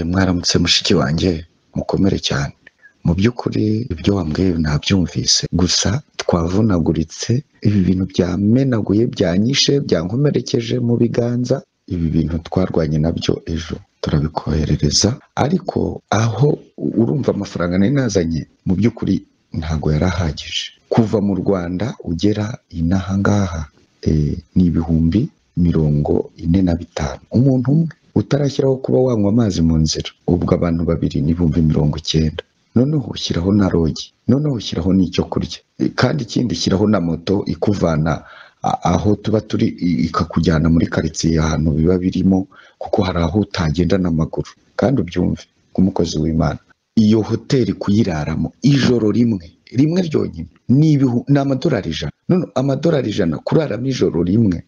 mwaramutse mushiki wanjye mukomere cyane mu by'ukuri ibyo wambwiye nabyumvise gusa twavunaguritse ibi bintu byamenaguye byanyishe byankomerekeje mu biganza ibi bintu twarwanye nabyo ejo turabikoherereza ariko aho urumva amafaranga nari nazanye mu by'ukuri ntabwo yari ahagije kuva mu rwanda ugera inaha ngaha eh, ni ibihumbi mirongo ine na bitanu umuntu umwe utarashyiraho kuba wanywa amazi mu nzira ubwo abantu babiri ni ibihumbi mirongo icyenda noneho ushyiraho na rogi noneho ushyiraho n'icyo kurya Eh, kandi ikindi ushyiraho na moto ikuvana a- aho tuba turi i- ikakujyana muri karitsiye ahantu biba birimo kuko hari aho utagenda n'amaguru kandi ubyumve nk'umukozi w'imana iyo hoteli kuyiraramo ijoro rimwe rimwe ryonyine ni ibihu- ni amadolari ijana none amadolari ijana kuraramo ijoro rimwe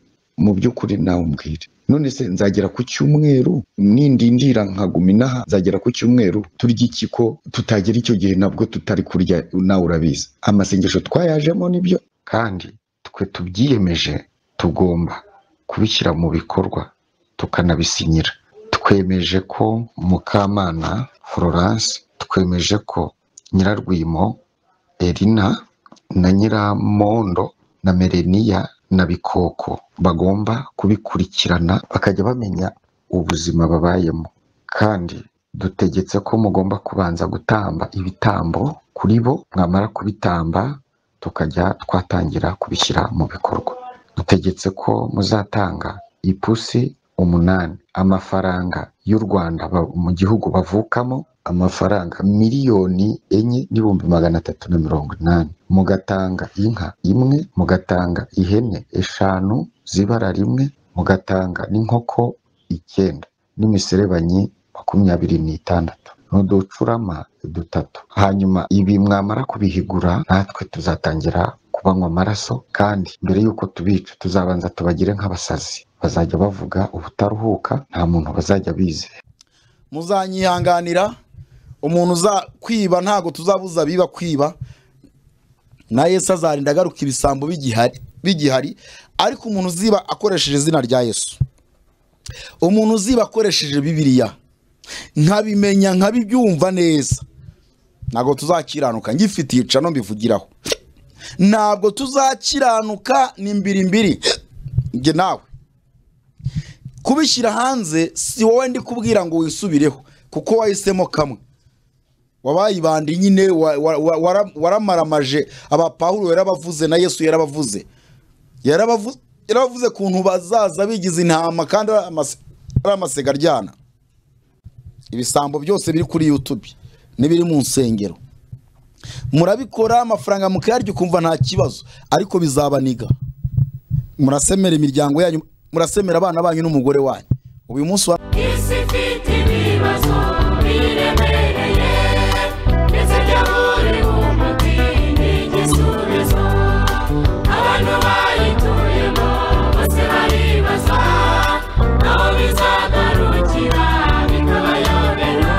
mu by'ukuri nawe umbwire none se nzagera ku cyumweru nindindira nkaguma inaha nzagera ku cyumweru turya iki ko tutagera icyo gihe nabwo tutari kurya nawe urabizi amasengesho twayajemo nibyo kandi twe tubyiyemeje tugomba kubishyira mu bikorwa tukanabisinyira twemeje ko mukamana florence twemeje ko nyirarwimo erina na nyiramondo na mereniya na bikoko bagomba kubikurikirana bakajya bamenya ubuzima babayemo kandi dutegetse ko mugomba kubanza gutamba ibitambo kuri bo mwamara kubitamba tukajya twatangira kubishyira mu bikorwa dutegetse ko muzatanga ipusi umunani amafaranga y'u Rwanda ba- mu gihugu bavukamo amafaranga miliyoni enye n'ibihumbi magana atatu na mirongo inani mugatanga inka imwe mugatanga ihene eshanu z'ibara rimwe mugatanga n'inkoko icyenda n'imiserebanyi makumyabiri n'itandatu n'uducurama dutatu hanyuma ibi mwamara kubihigura natwe tuzatangira kubanywa amaraso kandi mbere y'uko tubica tuzabanza tubagire nk'abasazi bazajya bavuga ubutaruhuka nta muntu bazajya bizera muzanyihanganira umuntu uza kwiba ntabwo tuzabuza abiba kwiba na yesu azarinda agaruka ibisambo bigihari bigihari ariko umuntu uziba akoresheje izina rya yesu umuntu uziba akoresheje bibiriya nkabimenya nkabibyumva neza ntabwo tuzakiranuka ngifitiye icano mbivugiraho ntabwo tuzakiranuka ni mbiri mbiri njye nawe kubishyira hanze si wowe ndi kubwira ngo wisubireho kuko wahisemo kamwe wabayibandi nyine wa- wa- wa- wara- waramaramaje abapawulo yarabavuze na yesu yarabavuze Yarabavu- yarabavuze kuntu bazaza bigize intama kandi ari amase- ari amasega aryana ibisambo byose biri kuri youtube n'ibiri mu nsengero murabikora amafaranga mukayarya ukumva nta kibazo ariko bizabaniga murasemera imiryango yanyu murasemera abana banyu n'umugore wanyu uyu munsi wa isi ifite ibibazo biremereye ndetse byaburi umuti n'igisubizo abantu bayituyemo bose baribaza aho bizagarukira bikabayobera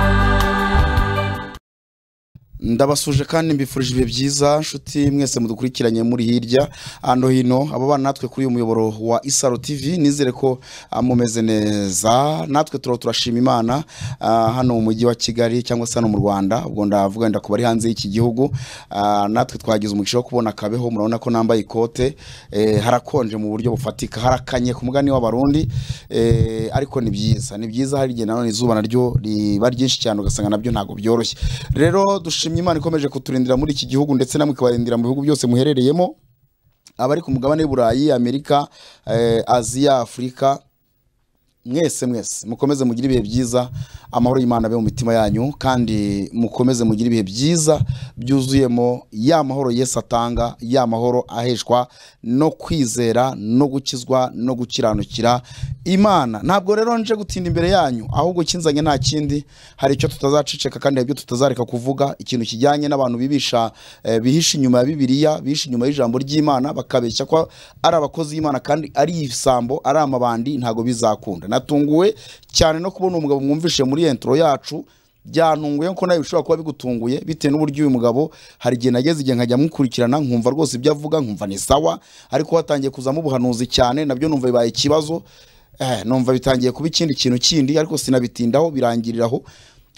ndabasuje kandi mbifurije ibihe byiza nshuti mwese mudukurikiranye muri hirya hano hino abo bana natwe kuri uyu muyoboro wa isaro tv nizere ko ah, mumeze neza natwe turaba turashima imana ah, hano mu mujyi wa kigali cyangwa se hano mu rwanda ubwo ndavuga wenda ku bari hanze y'iki gihugu ah, natwe twagize umugisha wo kubona kabeho murabona ko nambaye ikote eh, harakonje mu buryo bufatika harakanye ku mugani w'abarundi eh, ariko ni byiza ni byiza hari igihe nanone izuba naryo riba ryinshi cyane ugasanga nabyo ntabwo byoroshye rero dushimye imana ikomeje kuturindira muri iki gihugu ndetse namwe ikabarindira mu bihugu byose muherereyemo abari ku mugabane w'i burayi amerika eh, aziya afurika mwese mwese mukomeze mugire ibihe byiza amahoro y'imana abe mu mitima yanyu kandi mukomeze mugire ibihe byiza byuzuyemo ya mahoro yesu atanga ya mahoro aheshwa no kwizera no gukizwa no gukiranukira imana ntabwo rero nje gutinda imbere yanyu ahubwo kinzanye nta kindi hari icyo tutazaceceka kandi hari ibyo tutazareka kuvuga ikintu kijyanye n'abantu bibisha eh, bihisha inyuma ya bibiliya bihisha inyuma y'ijambo ry'imana bakabeshya ko ari abakozi b'imana kandi ari ibisambo ari amabandi ntabwo bizakunda natunguwe cyane no kubona umugabo mwumvishe muri entro yacu byantunguye ko nawe bishobora kuba bigutunguye bitewe n'uburyo uyu mugabo hari igihe nageze igihe nkajya mukurikirana nkumva rwose ibyo avuga nkumva ni sawa ariko hatangiye kuzamo ubuhanuzi cyane nabyo numva bibaye ikibazo eh, numva bitangiye kuba ikindi kintu kindi ariko sinabitindaho birangiriraho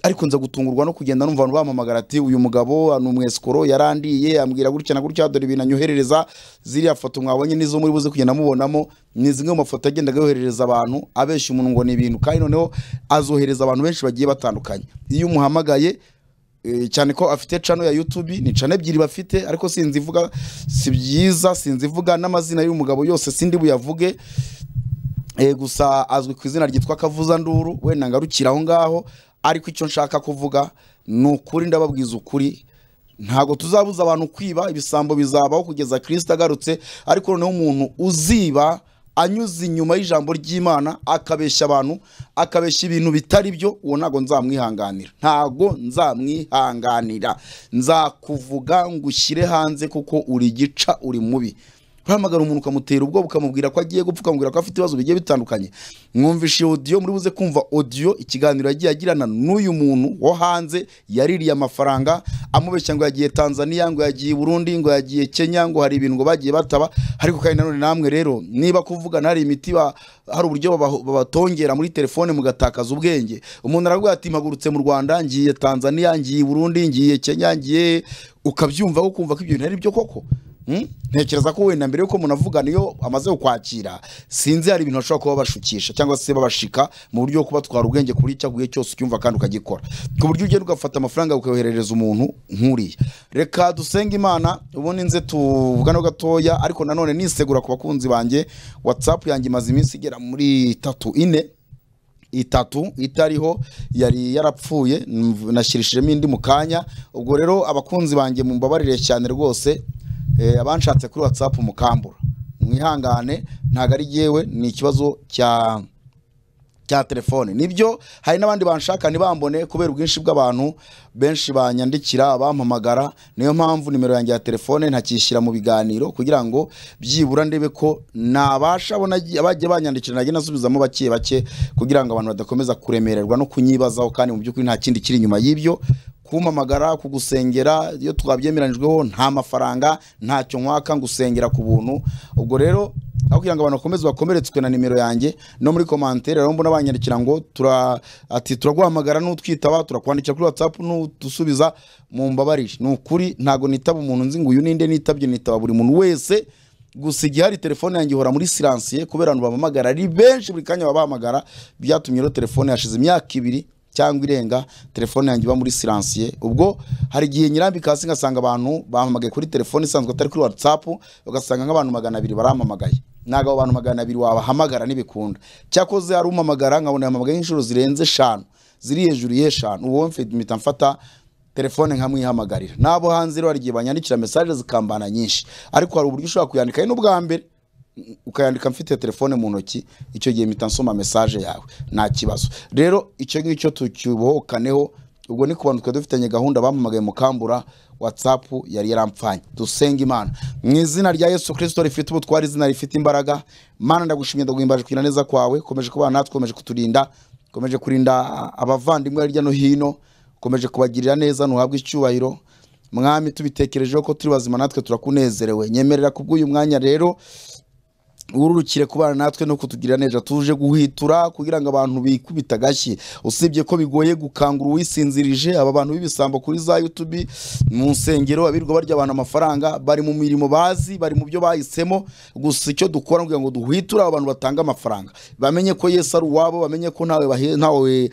ariko nza gutungurwa no kugenda numva abantu bampamagara ati uyu mugabo ni umwesikoro yarandiye ambwira gutya na gutya dore ibintu anyoherereza ziriya foto mwabonye nizo muri buze kugenda mubonamo ni zimwe mu mafoto yagendaga yoherereza abantu abeshya umuntu ngo ni ibintu kandi noneho azohereza abantu benshi bagiye batandukanye iyo umuhamagaye Eh, cyane ko afite cano ya YouTube ni cano ebyiri bafite ariko sinzi ivuga si byiza sinzi ivuga n'amazina y'umugabo yose sindi buyavuge Eh, gusa azwi ku izina ryitwa Kavuzanduru wenda ngarukira aho ngaho ariko icyo nshaka kuvuga ni ukuri ndababwiza ukuri ntabwo tuzabuza abantu kwiba ibisambo bizabaho kugeza kirisita agarutse ariko noneho umuntu uziba anyuze inyuma y'ijambo ry'imana akabeshya abantu akabeshya ibintu bitari byo uwo ntabwo nzamwihanganira ntabwo nzamwihanganira nzakuvuga ngo ushyire hanze kuko uri gica uri mubi uhamagara umuntu ukamutera ubwoba ukamubwira ko agiye gupfa ukamubwira ko afite ibibazo bigiye bitandukanye mwumvishe iyo audio muri buze kumva audio ikiganiro yagiye agirana n'uyu muntu wo hanze yaririye amafaranga amubeshya ngo yagiye tanzania ngo yagiye i burundi ngo yagiye kenya ngo hari ibintu ngo bagiye bataba ariko kandi nanone namwe rero niba kuvugana hari imiti ba- hari uburyo baba- babatongera muri telefone mugatakaza ubwenge umuntu aravuga ati mpagurutse mu rwanda ngiye tanzania ngiye i burundi ngiye kenya ngiye ukabyumva ukumva ko ibyo bintu ari byo koko Mm? ntekereza ko wenda mbere yuko umuntu avugana iyo amaze kukwakira sinzi hari ibintu bashobora kuba bashukisha cyangwa se babashika mu buryo bwo kubatwara ubwenge kuri icyo gihe cyose ucyumva kandi ukagikora ku buryo ugenda ugafata amafaranga ukayoherereza umuntu nk'uriya reka dusenge imana ubundi nze tuvugane gatoya ariko nanone nisegura ku bakunzi banjye watsapu yanjye imaze iminsi igera muri itatu ine itatu itariho yari yarapfuye mv- nashyirishijemo indi mu kanya ubwo rero abakunzi banjye mumbabarire cyane rwose eh, abanshatse kuri whatsapp mukambura mwihangane ntabwo ari yewe ni ikibazo cya cya telefone nibyo hari n'abandi banshaka ntibambone kubera ubwinshi bw'abantu benshi banyandikira bampamagara niyo mpamvu nimero yanjye ya telefone ntakishyira mu biganiro kugira ngo byibura ndebe ko nabasha bona abagiye banyandikira najye nasubizamo bake bake kugira ngo abantu badakomeza kuremererwa no kunyibazaho kandi mu by'ukuri nta kindi kiri inyuma y'ibyo kumpamagara kugusengera iyo twabyemeranyijweho nta mafaranga ntacyo nkwaka ngusengera ku buntu ubwo rero aho kugira ngo abantu bakomeze bakomeretswe na nimero yanjye no muri komantere rero mbona banyandikira ngo tura ati turaguhamagara n'utwitaba turakwandikira kuri whatsapp n'udusubiza mu mbabarire ni ukuri ntabwo nitaba umuntu nzi ngo uyu ninde nitabye nitaba buri muntu wese gusa igihe hari telefone yanjye ihora muri siransiye kubera abantu bampamagara ari benshi buri kanya babahamagara byatumye rero telefone hashize imyaka ibiri cyangwa irenga telefone yanjye iba muri siransiye ubwo hari igihe nyirambika hasi ngasanga abantu bampamagaye kuri telefone isanzwe atari kuri watsapu ugasanga nk'abantu magana abiri barampamagaye ntabwo abo bantu magana abiri wabahamagara ntibikunda cyakoze hari umpamagara nkabona yampamagaye nk'inshuro zirenze eshanu ziri hejuru y'eshanu uwo mfite mpita mfata telefone nkamwihamagarira n'abo hanze rero hari igihe banyandikira mesaje zikambana nyinshi ariko hari uburyo ushobora kuyandika ari n'ubwa mbere ukayandika mfite telefone mu ntoki icyo gihe mpita nsoma mesaje yawe nta kibazo rero icyo ngicyo tukibohokaneho ubwo ni ku bantu twari dufitanye gahunda bampamagaye mukambura watsapu yari yaramfanye dusenge imana mu izina rya yesu kirisito rifite ubutwari izina rifite imbaraga mana ndagushimye ndaguhimbaje kugira neza kwawe komeje kubana natwe komeje kuturinda komeje kurinda abavandimwe hirya no hino ukomeje kubagirira neza ntuhabwe icyubahiro mwami tubitekerejeho ko turi bazima natwe turakunezerewe nyemerera ku bw'uyu mwanya rero ururukire kubana natwe no kutugira neza tuje guhitura kugira ngo abantu bikubita agashyi usibye ko bigoye gukangura uwisinzirije aba bantu b'ibisambo kuri za youtube mu nsengero abirirwa barya abantu amafaranga bari mu mirimo bazi bari mu byo bahisemo gusa icyo dukora kugira ngo duhiture abo bantu batanga amafaranga bamenye ko yesu ari uwabo bamenye ko ntawe bahe- ntawe eh,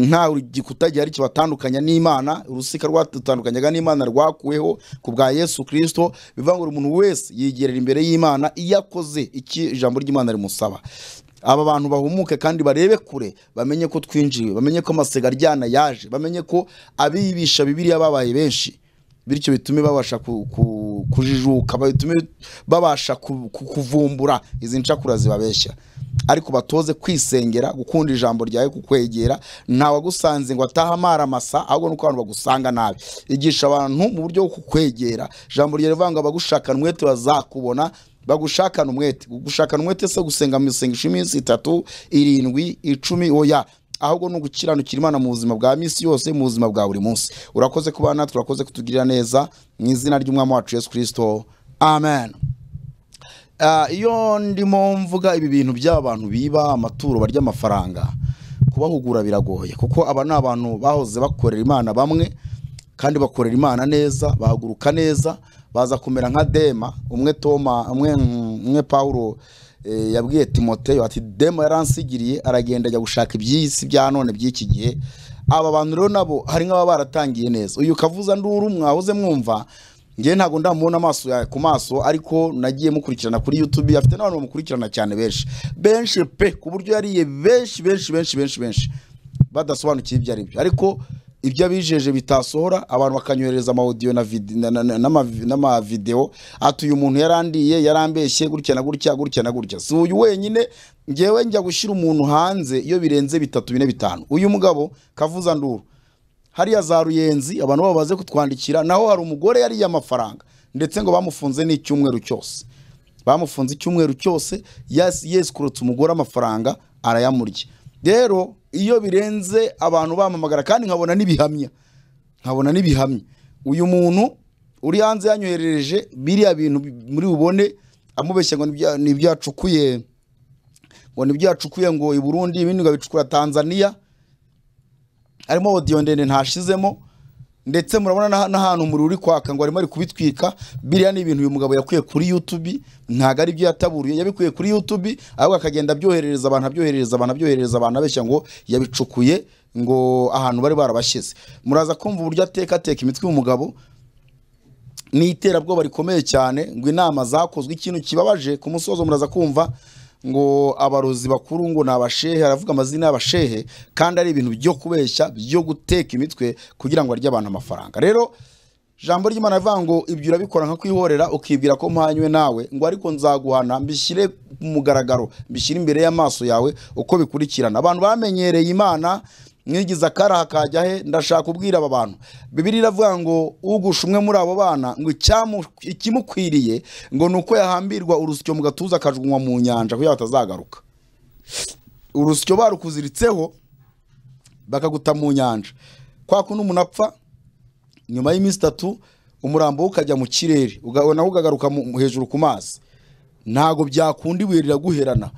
ntawe igikuta gihari kibatandukanya n'imana urusika rwadutandukanyaga n'imana rwakuweho ku bwa yesu kirisito bivuga ngo buri umuntu wese yigerera imbere y'imana iyo akoze iki ijambo ry'imana rimusaba aba bantu bahumuke kandi barebe kure bamenye ko twinjiwe bamenye ko amasega aryana yaje bamenye ko abibisha bibiriya babaye benshi bityo bitume babasha ku- ku- kujijuka bitume babasha ku- ku- kuvumbura izi ncakura zibabeshya ariko batoze kwisengera gukunda ijambo ryawe kukwegera ntawagusanze ngo atahe amara amasa ahubwo nuko abantu bagusanga nabi igisha abantu mu buryo bwo kukwegera ijambo ryawe rivuga ngo abagushakana umwete bazakubona bagushakana umwete gushakana umwete se gusenga mu isengesho iminsi itatu irindwi icumi oya ahubwo ni ugukiranukira imana mu buzima bwa minsi yose mu buzima bwa buri munsi urakoze kuba natwe urakoze kutugirira neza mu izina ry'umwami wacu yesu kirisito amen Ah, iyo ndimo mvuga ibi bintu by'abantu biba amaturo barya amafaranga kubahugura biragoye kuko aba ni abantu bahoze bakorera imana bamwe kandi bakorera imana neza bahaguruka neza baza kumera nka dema umwe toma umwe umwe pawulo eh, yabwiye timoteyo ati dema yaransigiriye aragenda ajya gushaka iby'isi bya none by'iki gihe aba bantu rero nabo hari nk'ababa baratangiye neza uyu kavuza nduru mwahoze mwumva ngewe ntabwo ndamubona amaso ya- ku maso ariko nagiye mukurikirana kuri youtube afite n'abantu bamukurikirana cyane benshi benshi pe ku buryo yariye benshi benshi benshi benshi benshi badasobanukiwe ibyo ari byo ariko ibyo abijeje bitasohora abantu bakanyohereza amawodiyo na vide- na- na- na- n'ama- n'amavidewo ati uyu muntu yarandiye yarambeshye gutya na gutya gutya na gutya si uyu wenyine ngewe njya gushyira umuntu hanze iyo birenze bitatu bine bitanu uyu mugabo kavuza nduru hariya za ruyenzi abantu babo baze kutwandikira naho hari umugore yariye amafaranga ndetse ngo bamufunze n'icyumweru cyose bamufunze icyumweru cyose yas- yesikurutse umugore amafaranga arayamurya rero iyo birenze abantu bamamagara kandi nkabona n'ibihamya nkabona n'ibihamya uyu muntu uri hanze yanyoherereje biriya bintu bi- muri bubone amubeshya ngo nibyo- nibyo yacukuye ngo nibyo yacukuye ngo i burundi ibindi ngo abicukura tanzania harimo odiyo ndende ntashizemo ndetse murabona n'ah- n'ahantu umuriro uri kwaka ngo arimo ari kubitwika biriya ni ibintu uyu mugabo yakuye kuri yutubi ntabwo ari byo yataburiye yabikuye kuri yutubi ahubwo akagenda abyoherereza abantu abyoherereza abantu abyoherereza abantu abeshya ngo yabicukuye ngo ahantu bari barabashyize muraza kumva uburyo ateka ateka imitwe y'umugabo ni iterabwoba rikomeye cyane ngo inama zakozwe ikintu kibabaje ku musozo muraza kumva ngo abarozi bakuru ngo ni abashehe aravuga amazina y'abashehe kandi ari ibintu byo kubeshya byo guteka imitwe kugira ngo arye abantu amafaranga rero jambo ry'imana rivuga ngo ibyo urabikora nka kwihorera ukibwira ko mpanywe nawe ngo ariko nzaguhana mbishyire ku mugaragaro mbishyire imbere y'amaso yawe uko bikurikirana abantu bamenyereye imana mwigiza akaraha akajya he ndashaka kubwira aba bantu bibiri iravuga ngo ugusha umwe muri abo bana ngo icyamu- ikimukwiriye ngo ni uko yahambirwa urusyo mu gatuza akajugunywa mu nyanja kugira ngo atazagaruka urusyo barukuziritseho bakaguta mu nyanja kwa kundi umuntu apfa nyuma y'iminsi itatu umurambo we ukajya mu kirere uga- nawo ukagaruka mu- mu- hejuru ku mazi ntabwo byakunda ibuye riraguherana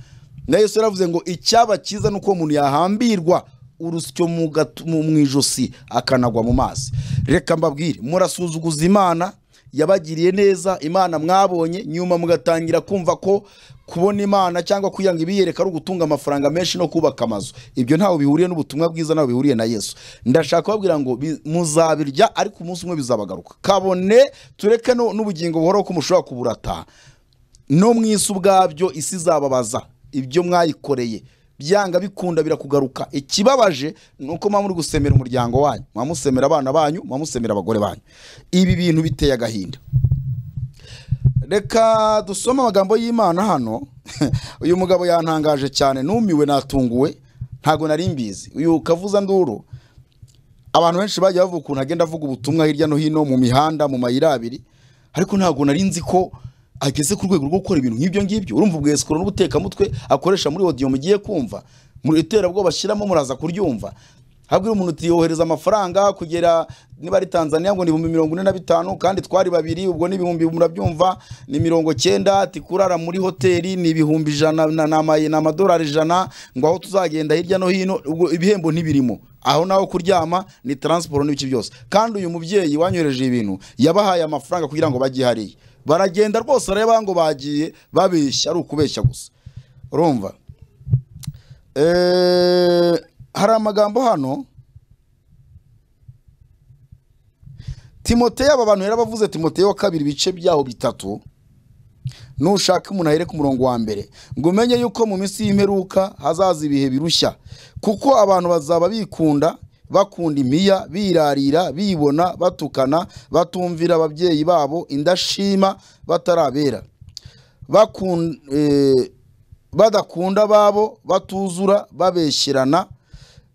na yesu yaravuze ngo icyaba cyiza ni uko umuntu yahambirwa urusyo mu gatu- mu mu ijosi akanagwa mu mazi reka mbabwire murasuzuguza imana yabagiriye neza imana mwabonye nyuma mugatangira kumva ko kubona imana cyangwa kwiyanga ibiyereka ari ugutunga amafaranga menshi no kubaka amazu ibyo ntawe bihuriye n'ubutumwa bwiza ntawe bihuriye na yesu ndashaka kubabwira ngo bi- muzabirya ariko umunsi umwe bizabagaruka kabone tureke no- n'ubugingo buhoraho ko mushobora kuburata no mu isi ubwabyo isi izababaza ibyo mwayikoreye byanga bikunda birakugaruka ikibabaje ni uko muba muri gusemera umuryango wanyu muba musemera abana banyu muba musemera abagore banyu ibi bintu biteye agahinda reka dusome amagambo y'imana hano uyu mugabo yantangaje cyane numiwe natunguwe ntabwo nari mbizi uyu kavuza nduru abantu benshi bagiye bavuga ukuntu agenda avuga ubutumwa hirya no hino mu mihanda mu mayira abiri ariko ntabwo nari nzi ko ageze ku rwego rwo gukora ibintu nk'ibyo ngibyo urumva ubwesikoro n'ubutekamutwe akoresha muri odiyo mugiye kumva mu iterabwoba bashyiramo muraza kuryumva habwira umuntu uti yohereza amafaranga kugera niba ari tanzania ngo ni ibihumbi mirongo ine na bitanu kandi twari babiri ubwo ni ibihumbi murabyumva ni mirongo cyenda ati kurara muri hoteli ni ibihumbi ijana na- na ama- ni amadolari ijana ngo aho tuzagenda hirya no hino ubwo ibihembo ntibirimo aho naho kuryama ni taransiporo n'ibiki byose kandi uyu mubyeyi wanyohereje ibintu yabahaye amafaranga kugira ngo bajye hariya baragenda rwose areba ngo bagiye babeshya ari ukubeshya gusa urumva Eh, hari amagambo hano timoteyo aba bantu yarabavuze timoteyo wa kabiri ibice byaho bitatu nushaka umuntu ahere ku murongo wa mbere ngo umenye yuko mu minsi y'imperuka hazaza ibihe birushya kuko abantu bazaba bikunda bakunda imiya birarira bibona batukana batumvira ababyeyi babo indashima batarabera bakun- eh, badakunda ababo batuzura babeshyerana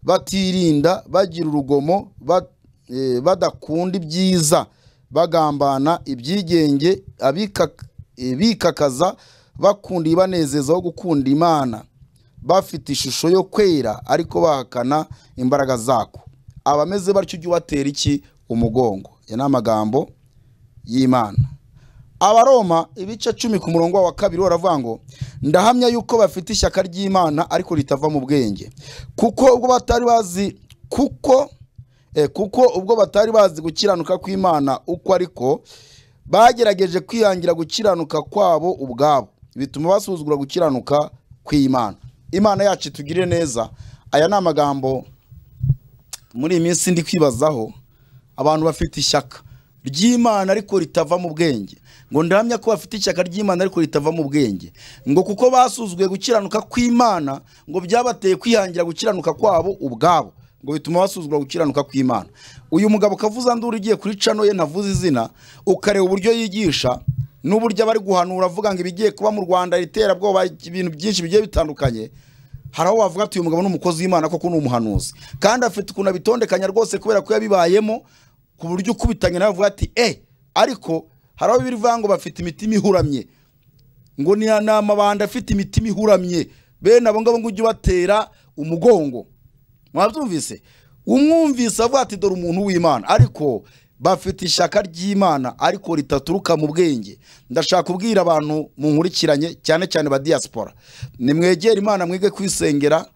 batirinda bagira urugomo ba- eh, badakunda ibyiza bagambana ibyigenge abikak- eh, bikakaza bakunda ibanezeza wo gukunda imana bafite ishusho yo kwera ariko bahakana imbaraga zako abameze batyo ujye ubatera iki umugongo aya ni amagambo y'imana abaroma ibice cumi ku murongo wa kabiri baravuga ngo ndahamya yuko bafite ishyaka ry'imana ariko ritava mu bwenge kuko ubwo batari bazi kuko eh, kuko ubwo batari bazi gukiranuka kw'imana uko ariko bagerageje kwihangira gukiranuka kwabo ubwabo bituma basuzugura gukiranuka kw'imana imana yacu itugirire neza aya ni amagambo muri iyi minsi ndi kwibazaho abantu bafite ishyaka ry'imana ariko ritava mu bwenge ngo ndahamya ko bafite ishyaka ry'imana ariko ritava mu bwenge ngo kuko basuzuguye gukiranuka kw'imana ngo byabateye kwihangira gukiranuka kwabo ubwabo ngo bituma basuzugura gukiranuka kw'imana uyu mugabo kavuza nduru ugiye kuri cano ye ntavuze izina ukareba uburyo yigisha n'uburyo abari guhanura avuga ngo ibigiye kuba mu rwanda iterabwoba ibintu byinshi bigiye bitandukanye hari aho wavuga ati uyu mugabo ni umukozi w'imana koko ni umuhanuzi kandi afite ukuntu abitondekanya rwose kubera ko yabibayemo ku buryo ukubitanye nawe avuga ati e ariko hari aho bivuga ngo bafite imitima ihuramye ngo ni ni amabanda afite imitima ihuramye bene abo ngabo ngo ujye ubatera umugongo mwabyumvise umwumvise avuga ati dore umuntu w'imana ariko bafite ishyaka ry'imana ariko ritaturuka mu bwenge ndashaka kubwira abantu munkurikiranye cyane cyane ba diaspora nimwegere imana mwige kwisengera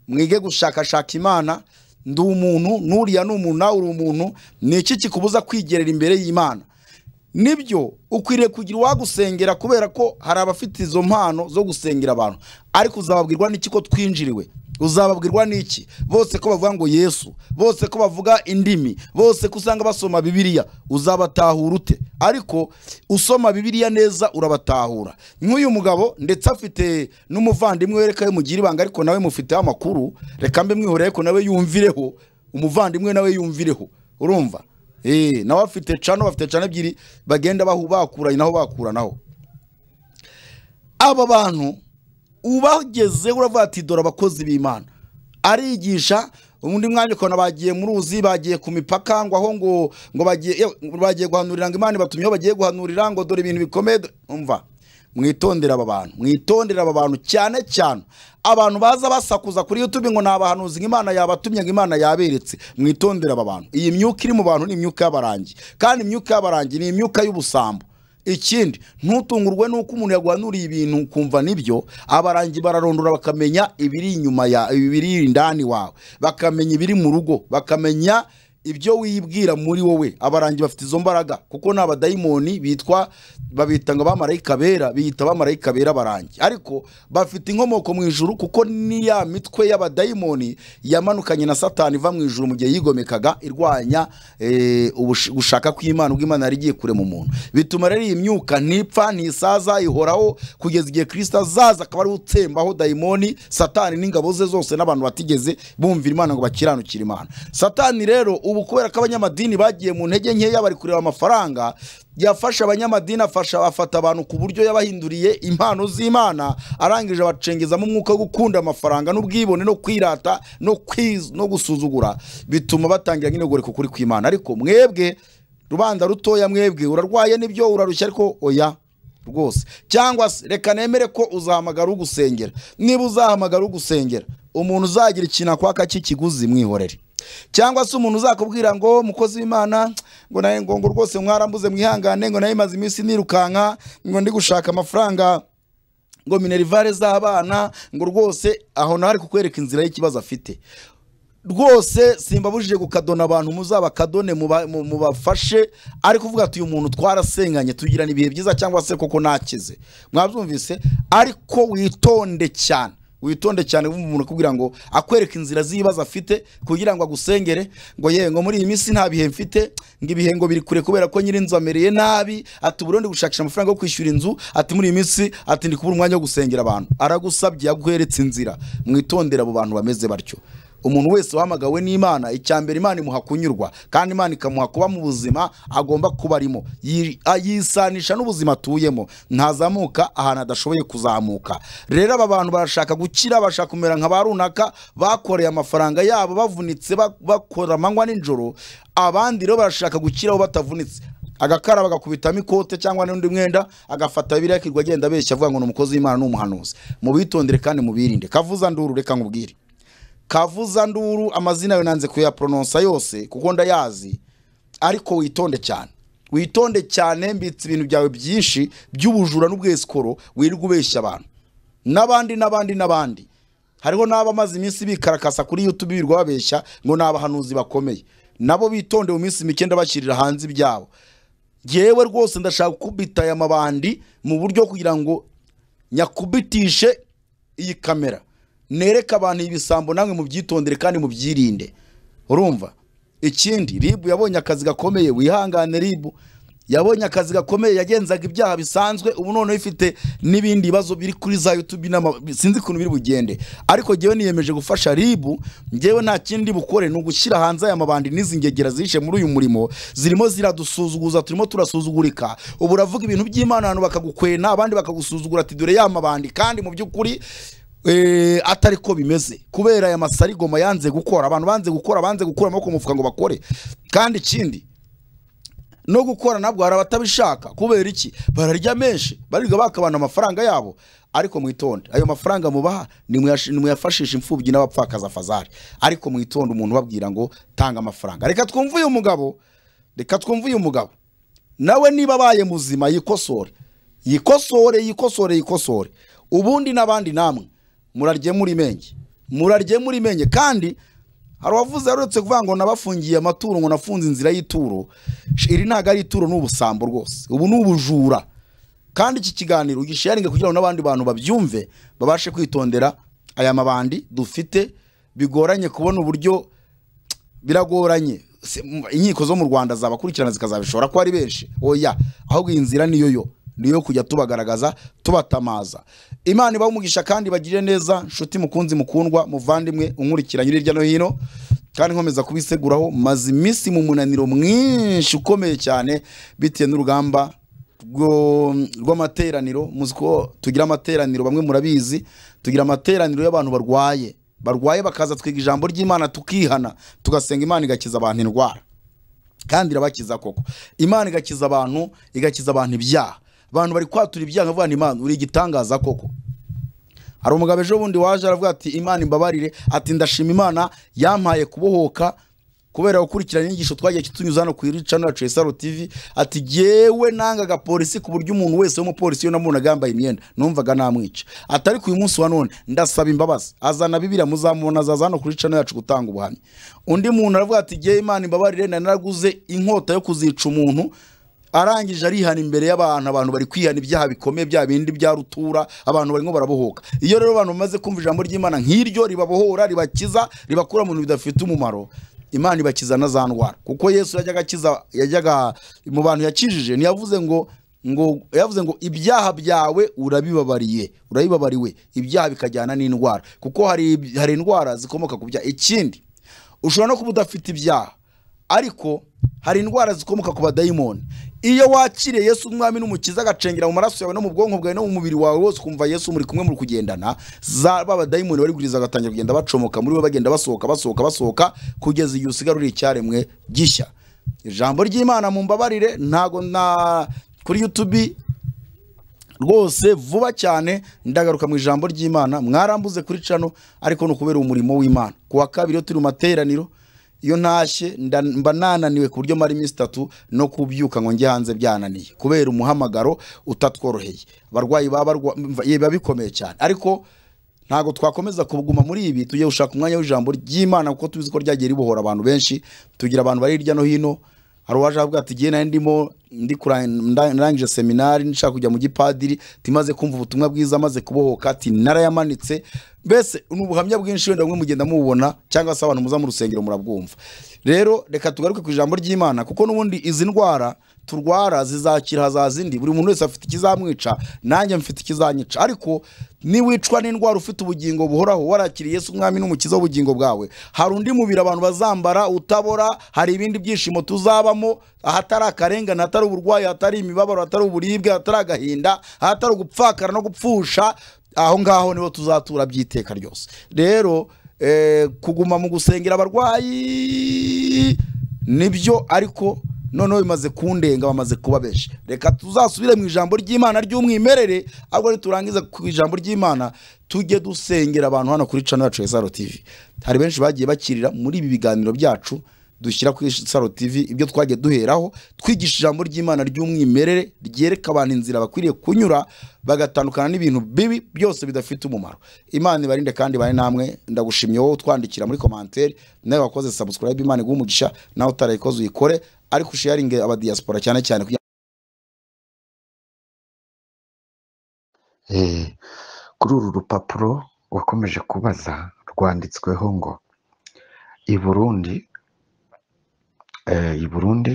mwige gushakashaka imana ndi umuntu n'uriya ni umuntu nawe uri umuntu ni iki kikubuza kwigerera imbere y'imana nibyo ukwiriye kugira uwagusengera kubera ko hari abafite izo mpano zo gusengera abantu ariko uzababwirwa n'iki ko twinjiriwe uzababwirwa n'iki bose ko bavuga ngo yesu bose ko bavuga indimi bose ko usanga basoma bibiliya uzabatahura ute ariko usoma bibiliya neza urabatahura nk'uyu mugabo ndetse afite n'umuvandimwe we reka we mugire ibanga ariko nawe mufiteho amakuru reka mbe mwihoreye ariko nawe yumvireho umuvandimwe nawe yumvireho urumva Eh, nawe afite cano bafite cano ebyiri bagenda bahu- bakuranye naho bakuranaho aba bantu ubagezeho uravuga ati dore abakozi b'imana arigisha undi mwanya ukabona bagiye muri uzi bagiye ku mipaka ngo aho ngo ngo bagiye yewe, bagiye guhanurira ngo imana ibatumyeho bagiye guhanurira ngo dore ibintu bikomeye dore- umva mwitondere aba bantu mwitondere aba bantu cyane cyane abantu baza basakuza kuri youtube ngo ni abahanuzi ngo imana yabatumye ngo imana yaberetse mwitondere aba bantu iyi myuka iri mu bantu ni imyuka y'abarangi kandi imyuka y'abarangi ni imyuka y'ubusambo ikindi ntutungurwe n'uko umuntu yaguhanuriye ibintu ukumva nibyo abarangi bararondora bakamenya ibiri inyuma ya ibiri indani wawe bakamenya ibiri mu rugo bakamenya ibyo wibwira muri wowe abarangi bafite izo mbaraga kuko ni abadayimoni bitwa babita ngo abamarayika bera biyita abamarayika bera abarangi ariko bafite inkomoko mu ijuru kuko ni ya mitwe y'abadayimoni yamanukanye na satani iva mu ijuru mu gihe yigomekaga irwanya eh, ubush- gushaka kw'imana ubw'imana yari igiye kure mu muntu bituma rero iyi myuka ntipfa ntisaza ihoraho kugeza igihe kirisita azaza akaba ariwe utsembaho dayimoni satani n'ingabo ze zose n'abantu batigeze bumvira imana ngo bakiranukire imana satani rero ubu kubera ko abanyamadini bagiye mu ntege nkeya bari kureba amafaranga yafashe abanyamadini afasha afata abantu ku buryo yabahinduriye impano z'imana arangije abacengezamo umwuka wo gukunda amafaranga n'ubwibone no kwirata no kwiz no gusuzugura bituma batangira nk'inogoreko kuri kw'imana ariko mwebwe rubanda rutoya mwebwe urarwaye nibyo urarushya ariko oya rwose cyangwa se reka nemere ko uzahamagara ugusengera niba uzahamagara ugusengera umuntu uzagira ikintu akwaka cy'ikiguzi mwihorere cyangwa se umuntu uzakubwira ngo mukozi w'imana ngo nawe ngo ngo rwose mwarambuze mwihangane ngo nawe maze iminsi nirukanka ngo ndi gushaka amafaranga ngo minerivare z'abana ngo rwose aho nawe ari kukwereka inzira y'ikibazo afite rwose simbabujije gukadona abantu muzabakadone muba- mu- mubafashe ariko uvuga ati uyu muntu twarasenganye tugirana ibihe byiza cyangwa se koko nakize mwabyumvise ariko witonde cyane witonde cyane wumva umuntu akubwira ngo akwereka inzira z'ibibazo afite kugira ngo agusengere ngo yewe ngo muri iyi minsi nta bihe mfite ngo ibihe ngo biri kure kubera ko nyiri inzu amereye nabi ati uburundi gushakisha amafaranga yo kwishyura inzu ati muri iyi minsi ati ndi kubura umwanya wo gusengera abantu aragusabye yaguheretse inzira mwitondere abo bantu bameze batyo umuntu wese wahamagawe n'imana icya mbere imana imuha kunyurwa kandi imana ikamuha kuba mu buzima agomba kuba arimo Yi- a- yisanisha n'ubuzima atuyemo ntazamuka ahantu adashoboye kuzamuka rero aba bantu barashaka gukira bashaka kumera nka ba runaka bakoreye amafaranga yabo bavunitse ba- bakora amanywa n'ijoro abandi rero barashaka gukiraho batavunitse agakaraba agakubitamo ikote cyangwa n'undi mwenda agafata biriya akirirwa agenda abeshya avuga ngo ni umukozi w'imana ni umuhanuzi mubitondere kandi mubirinde kavuza nduru reka nkubwire kavuza nduru amazina yawe nanze kuyaporononsa yose kuko ndayazi ariko witonde cyane witonde cyane mbitse ibintu byawe byinshi by'ubujura n'ubwesikoro wirirwa ubeshya abantu n'abandi n'abandi n'abandi hariho n'abamaze iminsi bikarakasa kuri YouTube birirwa babeshya ngo ni abahanuzi bakomeye nabo bitonde mu minsi mike ndabashyirira hanze ibyabo yewe rwose ndashaka gukubita aya mabandi mu buryo kugira ngo nyakubitishe iyi kamera nereke abantu ibisambo namwe mubyitondere kandi mubyirinde urumva ikindi ribu yabonye akazi gakomeye wihangane ribu yabonye akazi gakomeye yagenzaga ibyaha bisanzwe ubu noneho ifite n'ibindi bibazo biri kuri za yutubi n'ama- sinzi ukuntu biri bugende ariko njyewe niyemeje gufasha ribu njyewe nta kindi bukore ni ugushyira hanze aya mabandi n'izi ngegera zihishe muri uyu murimo zirimo ziradusuzuguza turimo turasuzugurika ubu uravuga ibintu by'imana abantu bakagukwena abandi bakagusuzugura ati dore ya mabandi kandi mu by'ukuri eh, atari ko bimeze kubera aya masarigoma yanze gukora abantu banze gukora banze gukura amaboko mu mufuka ngo bakore kandi ikindi no gukora nabwo hari abatabishaka kubera iki bararya menshi barirwa bakabana amafaranga yabo ariko mwitonde ayo mafaranga mubaha nimuyash- nimuyafashishe imfubyi n'abapfakaza fazari ariko mwitonde umuntu ubabwira ngo tanga amafaranga reka twumve uyu mugabo reka twumve uyu mugabo nawe niba abaye muzima yikosore yikosore yikosore yikosore ubundi n'abandi namwe murarye muri menge murarye muri menge kandi hari uwavuze yaruretse kuvuga ngo nabafungiye amaturo ngo nafunze inzira y'ituro Sh- iri ntabwo ari ituro ni ubusambo rwose ubu ni ubujura kandi iki kiganiro ugisharinge kugira ngo n'abandi bantu babyumve babashe kwitondera aya mabandi dufite bigoranye kubona uburyo biragoranye Se- m- inkiko zo mu rwanda zabakurikirana zikazabishobora ko ari benshi oya ahubwo iyi nzira niyo yo niyo yo kujya tubagaragaza tubatamaza imana ibahe umugisha kandi bagirire neza nshuti mukunzi mukundwa muvandimwe unkurikiranye uri hirya no hino kandi nkomeza kubiseguraho maze iminsi mu munaniro mwinshi ukomeye cyane bitewe n'urugamba rwo- rw'amateraniro muzi ko tugira amateraniro bamwe murabizi tugira amateraniro y'abantu barwaye barwaye bakaza twiga ijambo ry'imana tukihana tugasenga imana igakiza abantu indwara kandi irabakiza koko imana igakiza abantu igakiza abantu ibyaha abantu bari kwatura ibyaha nkavuga ngo imana uri igitangaza koko hari umugabo ejo bundi waje aravuga ati imana imbabarire ati ndashima imana yampaye kubohoka kubera gukurikirana inyigisho twagiye kitunyuza hano ku channel yacu ya Isaro TV ati jyewe nangaga polisi ku buryo umuntu wese w'umupolisi iyo namubonaga yambaye imyenda numvaga namwica ati ariko uyu munsi wa none ndasaba imbabazi azana bibiriya muzamubona azaza hano kuri channel yacu gutanga ubuhamya undi muntu aravuga ati jyewe imana imbabarire nari naraguze inkota yo kuzica umuntu arangije arihana imbere y'abantu abantu bari kwihana ibyaha bikomeye bya bindi bya rutura abantu barimo barabohoka iyo rero abantu bamaze kumva ijambo ry'imana nk'iryo ribabohora ribakiza ribakura mu bintu bidafite umumaro imana ibakiza na za ndwara kuko yesu yajyaga akiza yajyaga mu bantu yakijije ntiyavuze ngo ngo yavuze ngo ibyaha byawe urabibabariye urabibabariwe ibyaha bikajyana n'indwara kuko hari hari indwara zikomoka ku byaha ikindi ushobora no kuba udafite ibyaha ariko hari indwara zikomoka ku badayimoni iyo wakiriye yesu umwami n'umukiza agacengera mu maraso yawe no mu bwonko bwawe no mu mubiri wawe wose ukumva yesu muri kumwe muri kugendana za ba badayimoni bari guriza bagatangira kugenda bacomoka muri we bagenda basohoka basohoka basohoka kugeza igihe usigara uri icyaremwe gishya ijambo ry'imana mu mbabarire ntago na kuri yutubi rwose vuba cyane ndagaruka mu ijambo ry'imana mwarambuze kuri cano ariko ni ukubera umurimo w'imana ku wa kabiri iyo turi mu materaniro iyo ntashye nda- mba nananiwe ku buryo mara iminsi itatu no kubyuka ngo njye hanze byananiye kubera umuhamagaro utatworoheye abarwayi baba barwa- mva- biba bikomeye cyane ariko ntabwo twakomeza kuguma muri ibi tujye gushaka umwanya w'ijambo ry'imana kuko tuzi ko ryagiye ribohora abantu benshi tugira abantu bari hirya no hino hari uwaje avuga ati jyewe nari ndimo ndi kura- nda- narangije seminari nshaka kujya mu gipadiri timaze kumva ubutumwa bwiza maze kubohoka ati narayamanitse mbese ni ubuhamya bwinshi wenda bumwe mugenda mububona cyangwa se abantu muza mu rusengero murabwumva rero reka tugaruke ku ijambo ry'imana kuko n'ubundi izi ndwara turwara zizakira hazaza indi buri muntu wese afite ikizamwica nanjye mfite ikizanyica ariko niwicwa n'indwara ufite ubugingo buhoraho warakiriye Yesu umwami n'umukiza w'ubugingo bwawe hari undi mubiri abantu bazambara utabora hari ibindi byishimo tuzabamo ahatari akarengane ahatari uburwayi ahatari imibabaro ahatari uburibwe ahatari agahinda ahatari ugupfakara no gupfusha aho ngaho niho tuzatura by'iteka ryose rero eh, kuguma mu gusengera abarwayi nibyo ariko noneho bimaze kundenga bamaze kuba benshi reka tuzasubire mu ijambo ry'imana ry'umwimerere ahubwo niturangiza ku ijambo ry'imana tujye dusengera abantu hano kuri cano yacu ya saro tv hari benshi bagiye bakirira muri ibi biganiro byacu dushyira kuri saro tv ibyo twagiye duheraho twigisha ijambo ry'imana ry'umwimerere ryereka abantu inzira bakwiriye kunyura bagatandukana n'ibintu bibi byose bidafite umumaro imana ibarinde kandi bari namwe ndagushimye wowe utwandikira muri komantere nawe wakoze subscribe imana iguha umugisha nawe utarayikoze uyikore ariko usharinge abadiyasipora cyane cyane kugira Eh, kuri uru rupapuro wakomeje kubaza rwanditsweho ngo i Burundi eh, i Burundi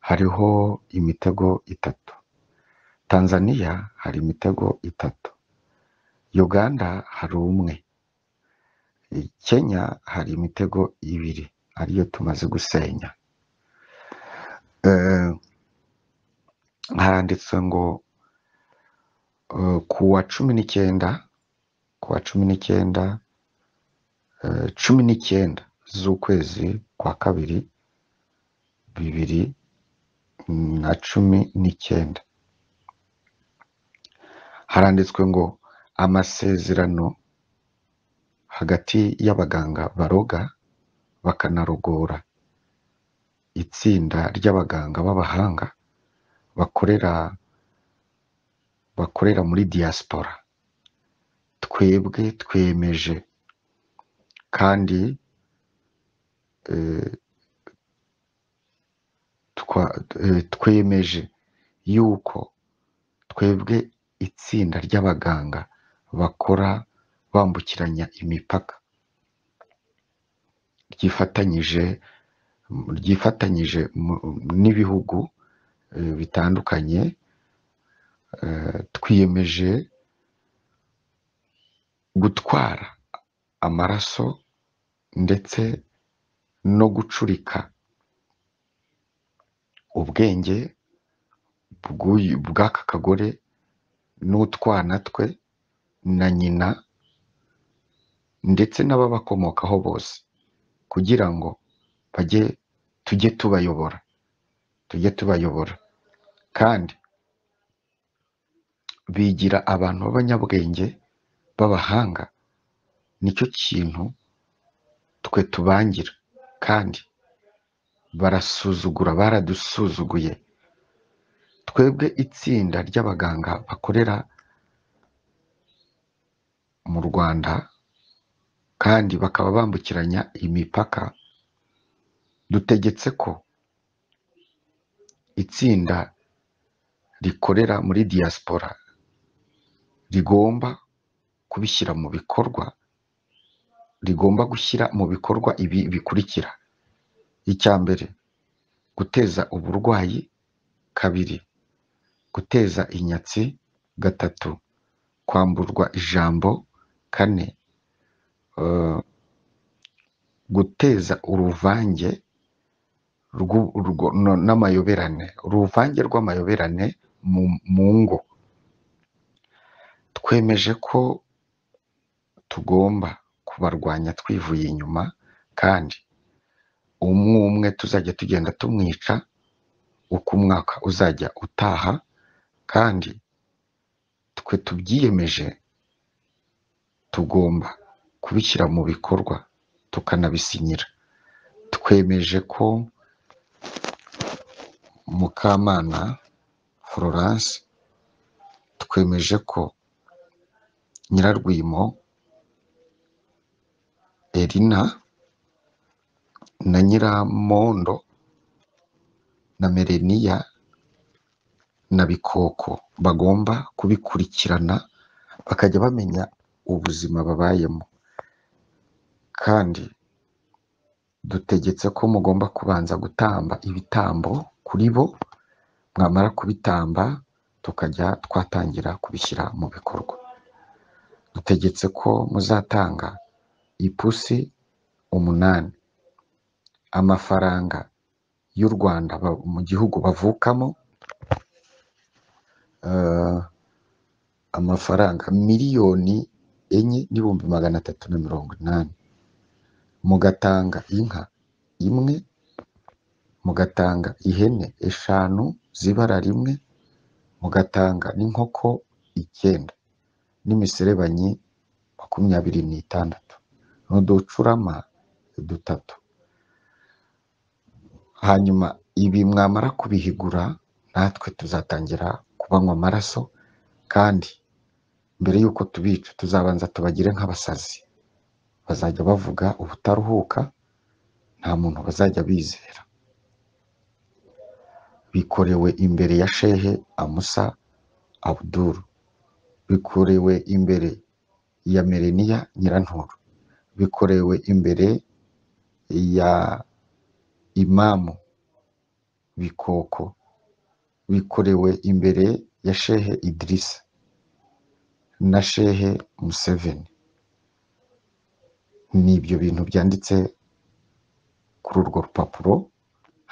hariho imitego itatu Tanzania hari imitego itatu Uganda hari umwe Eh, Kenya hari imitego ibiri ariyo tumaze gusenya Eh, haranditse ngo Eh, ku wa cumi n'icyenda ku wa cumi n'icyenda eh, cumi n'icyenda z'ukwezi kwa kabiri bibiri na cumi n'icyenda haranditswe ngo amasezerano hagati y'abaganga baroga bakanarogora itsinda ry'abaganga b'abahanga bakorera bakorera muri diaspora twebwe twemeje kandi eh, twa- eh, twemeje yuko twebwe itsinda ry'abaganga bakora bambukiranya imipaka ryifatanyije ryifatanyije mu- n'ibihugu eh, bitandukanye eh, twiyemeje gutwara amaraso ndetse no gucurika ubwenge bw'uyu- bw'aka kagore n'utwana twe na nyina ndetse n'ababakomokaho bose kugira ngo bajye tujye tubayobora tujye tubayobora kandi bigira abantu b'abanyabwenge b'abahanga nicyo kintu twe tubangira kandi barasuzugura baradusuzuguye twebwe itsinda ry'abaganga bakorera mu rwanda kandi bakaba bambukiranya imipaka dutegetse ko itsinda rikorera muri diaspora rigomba kubishyira mu bikorwa rigomba gushyira mu bikorwa ibi bikurikira icya mbere guteza uburwayi kabiri guteza inyatsi gatatu kwamburwa ijambo kane eh, guteza uruvange rw'u- rwo- no- n'amayoberane uruvange rw'amayoberane mu mu ngo twemeje ko tugomba kubarwanya twivuye inyuma kandi umwe umwe tuzajya tugenda tumwica uko umwaka uzajya utaha kandi twe tubyiyemeje tugomba kubishyira mu bikorwa tukanabisinyira twemeje ko mukamana florence twemeje ko nyirarwimo erina na nyiramondo na mereniya na bikoko bagomba kubikurikirana bakajya bamenya ubuzima babayemo kandi dutegetse ko mugomba kubanza gutamba ibitambo kuri bo mwamara kubitamba tukajya twatangira kubishyira mu bikorwa dutegetse ko muzatanga ipusi umunani amafaranga y'u Rwanda ba- mu gihugu bavukamo eh, amafaranga miliyoni enye n'ibihumbi magana atatu na mirongo inani mugatanga inka imwe mugatanga ihene eshanu z'ibara rimwe mugatanga n'inkoko icyenda n'imiserebanyi makumyabiri n'itandatu n'uducurama dutatu hanyuma ibi mwamara kubihigura natwe tuzatangira kubanywa amaraso kandi mbere y'uko tubica tuzabanza tubagire nk'abasazi bazajya bavuga ubutaruhuka nta muntu bazajya bizera bikorewe imbere ya shehe amusa abuduru bikorewe imbere ya mereniya nyiranturo bikorewe imbere ya imamu bikoko bikorewe imbere ya shehe idirisa na shehe museveni ni ibyo bintu byanditse kuri urwo rupapuro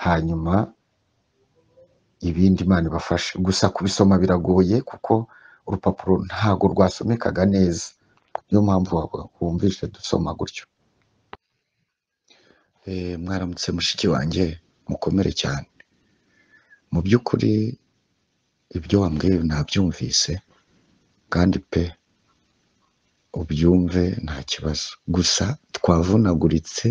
hanyuma ibindi imana ibafashe gusa kubisoma biragoye kuko urupapuro ntago rwasomekaga neza niyo mpamvu wab- wumvise dusoma gutyo Eh, mwaramutse mushiki wanjye mukomere cyane mu by'ukuri ibyo wambwiye nabyumvise kandi pe ubyumve nta kibazo gusa twavunaguritse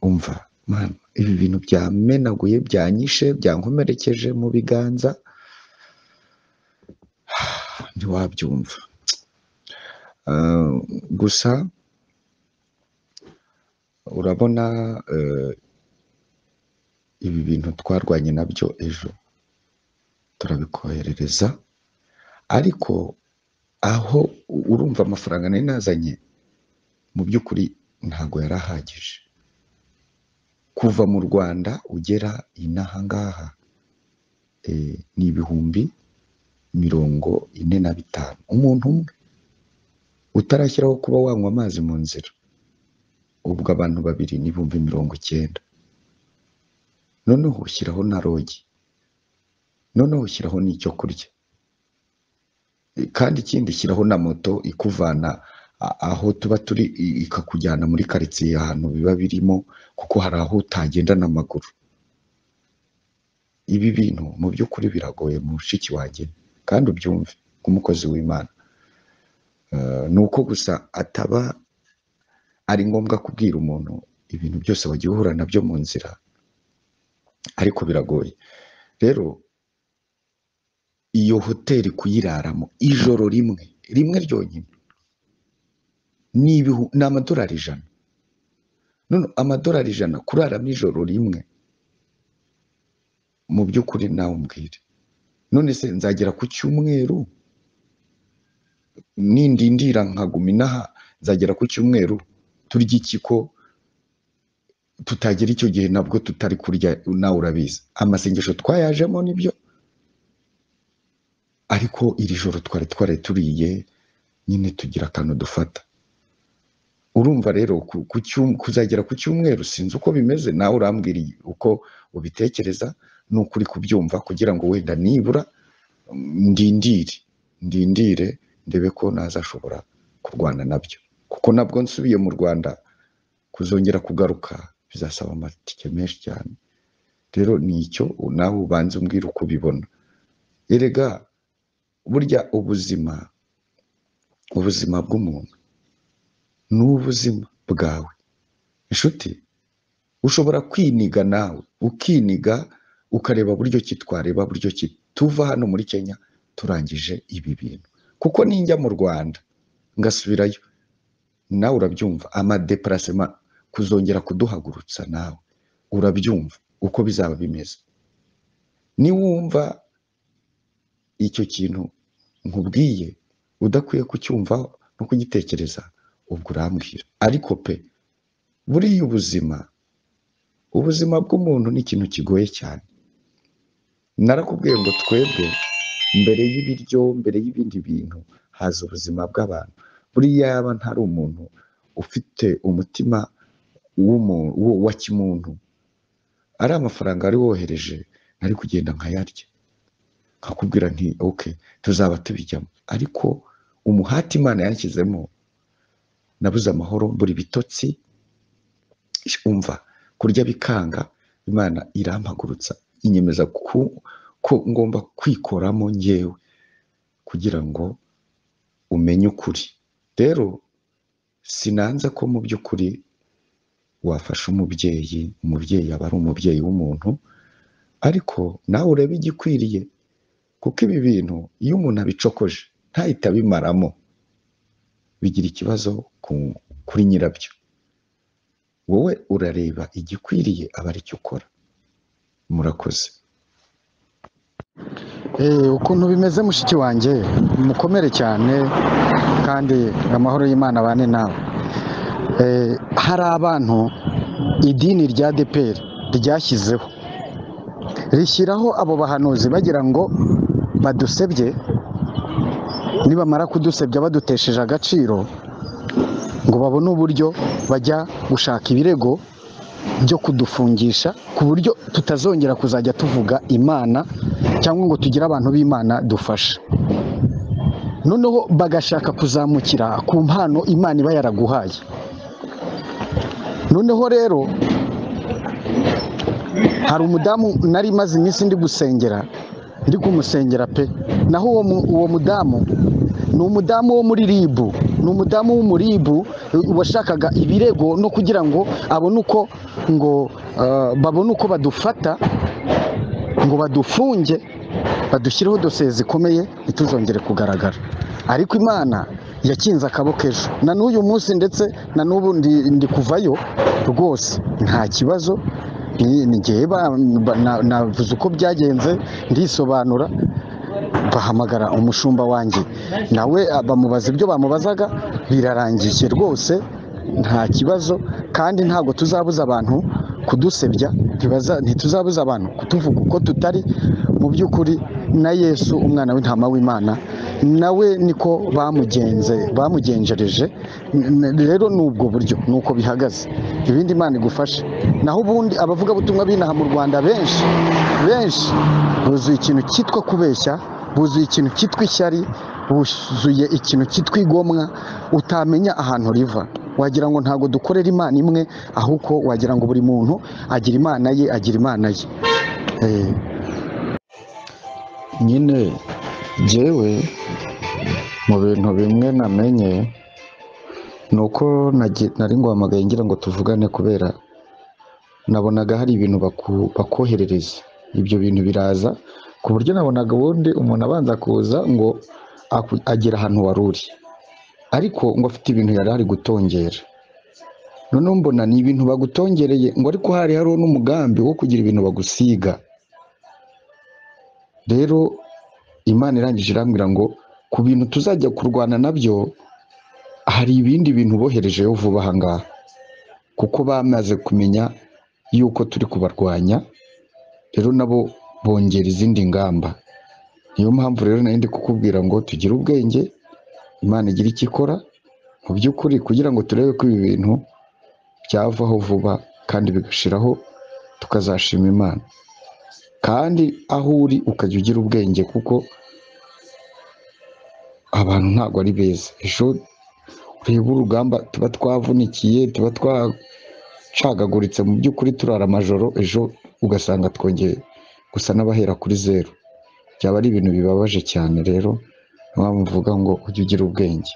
umva mana ibi bintu byamenaguye byanyishe byankomerekeje mu biganza ntiwabyumva Ah, gusa urabona eh, ibi bintu twarwanye nabyo ejo turabikoherereza ariko aho u- urumva amafaranga nari nazanye mu by'ukuri ntabwo yari ahagije kuva mu rwanda ugera inaha ngaha eh, ni ibihumbi mirongo ine na bitanu umuntu umwe utarashyiraho kuba wanywa amazi mu nzira ubwo abantu babiri n'ibihumbi mirongo icyenda noneho ushyiraho na rogi noneho ushyiraho n'icyo kurya E, kandi ikindi shyiraho na moto ikuvana a- aho tuba turi i- ikakujyana muri karitsiye ahantu biba birimo kuko hari aho utagenda n'amaguru ibi bintu mu by'ukuri biragoye mu mushiki wanjye kandi ubyumve nk'umukozi w'imana Eh, ni uko gusa ataba ari ngombwa kubwira umuntu ibintu byose wagiye uhura nabyo mu nzira ariko biragoye rero iyo hoteli kuyiraramo ijoro rimwe rimwe ryonyine ni ibihu- ni amadolari ijana none amadolari ijana kuraramo ijoro rimwe mu by'ukuri nawe umbwire none se nzagera ku cyumweru nindindira nkaguma inaha nzagera ku cyumweru turya iki ko tutagera icyo gihe nabwo tutari kurya nawe urabizi amasengesho twayajemo nibyo ariko iri joro twari twari turiye nyine tugira akantu dufata urumva rero ku, ku cyum- kuzagera ku cyumweru sinzi uko bimeze nawe urambwiriye uko ubitekereza n'uko uri kubyumva kugira ngo wenda nibura mm, ndindire ndindire ndebe ko nazashobora kurwana nabyo kuko nabwo nsubiye mu rwanda kuzongera kugaruka bizasaba amatike menshi cyane rero ni icyo nawe ubanza umbwira uko ubibona erega burya ubuzima ubuzima bw'umuntu ni ubuzima bwawe inshuti ushobora kwiniga nawe ukiniga ukareba buryo ki twareba buryo ki tuva hano muri kenya turangije ibi bintu kuko ninjya mu rwanda ngasubirayo nawe urabyumva amadeparasema kuzongera kuduhagurutsa nawe urabyumva uko bizaba bimeze niwumva icyo kintu nkubwiye udakwiye kucyumvaho no kugitekereza ubwo urambwira ariko pe buriya ubuzima ubuzima bw'umuntu ni ikintu kigoye cyane narakubwiye ngo twebwe mbere y'ibiryo mbere y'ibindi bintu haza ubuzima bw'abantu buriya yaba ntari umuntu ufite umutima w'umu- wo- wa kimuntu ari amafaranga wari wohereje nari kugenda nkayarya nkakubwira nti ok tuzaba tubijyamo ariko umuhati imana yanshyizemo nabuze amahoro mbura ibitotsi umva kurya bikanga imana irampagurutsa inyemeza ku, ko ngomba kwikoramo ngewe kugira ngo umenye ukuri rero sinanze ko mu by'ukuri wafasha umubyeyi umubyeyi aba ari umubyeyi w'umuntu ariko nawe urebe igikwiriye kuko ibi bintu iyo umuntu abicokoje ntahite abimaramo bigira ikibazo ku- kuri nyirabyo wowe urareba igikwiriye aba aricyo ukora murakoze Eh, ukuntu bimeze mushiki wanjye mukomere cyane kandi amahoro y'imana abane nawe Eh, hari abantu idini rya deperi ryashyizeho rishyiraho abo bahanuzi bagira ngo badusebye nibamara kudusebya badutesheje agaciro ngo babone uburyo bajya gushaka ibirego byo kudufungisha ku buryo tutazongera kuzajya tuvuga imana cyangwa ngo tugire abantu b'imana dufasha noneho bagashaka kuzamukira ku mpano imana iba yaraguhaye noneho rero hari umudamu nari maze iminsi ndi gusengera ndi kumusengera pe naho uwo mu- uwo mudamu ni umudamu wo muri ribu ni umudamu w'umuribu eh, washakaga ibirego no kugira ngo abone uko ngo eh, babone uko badufata ngo badufunge badushyireho dosiye zikomeye ntituzongere kugaragara ariko imana yakinze akaboko ejo na n'uyu munsi ndetse na n'ubu ndi, ndi kuvayo rwose nta kibazo ni- ni jyewe ba- ba- na- navuze uko byagenze ndisobanura bahamagara umushumba wanjye nawe ah, bamubaza ibyo bamubazaga birarangiye rwose nta kibazo kandi ntabwo tuzabuza abantu kudusebya ntibaza- ntituzabuza abantu kutuvuga uko tutari mu by'ukuri na yesu umwana w'intama w'imana nawe niko bamugenze bamugenjereje N- n- rero ni ubwo buryo ni uko bihagaze ibindi imana igufashe naho ubundi abavugabutumwa b'inaha mu rwanda benshi benshi buzuye ikintu cyitwa kubeshya buzuye ikintu cyitwa ishyari buzuye ikintu cyitwa igomwa utamenya ahantu riva wagira ngo ntabwo dukorera imana imwe ahubwo wagira ngo buri muntu agira imana ye agira imana ye Eh, nyine jyewe mu bintu bimwe namenye ni uko nagi- nari nguhamagaye ngira ngo tuvugane kubera nabonaga hari ibintu baku- bakoherereza ibyo bintu biraza ku buryo nabonaga ubundi umuntu abanza kuza ngo aku- agere ahantu wari uri ariko ngo afite ibintu yari ari gutongera noneho mbona ni ibintu bagutongereye ngo ariko hari hariho n'umugambi wo kugira ibintu bagusiga rero imana irangije irambwira ngo ku bintu tuzajya kurwana nabyo hari ibindi bintu boherejeho vuba aha ngaha kuko bamaze kumenya yuko turi kubarwanya rero nabo bongera izindi ngamba niyo mpamvu rero nari ndi kukubwira ngo tugire ubwenge imana igira icyo ikora mu by'ukuri kugira ngo turebe ko ibi bintu byavaho vuba kandi bigashiraho tukazashima imana kandi aho uri ukajya ugira ubwenge kuko abantu ntabwo ari beza ejo ureba urugamba tuba twavunikiye tuba twacagaguritse mu by'ukuri turara amajoro ejo ugasanga twongeye gusa n'abahera kuri zeru byaba ari ibintu bibabaje cyane rero niyo mpamvu mvuga ngo ujye ugira ubwenge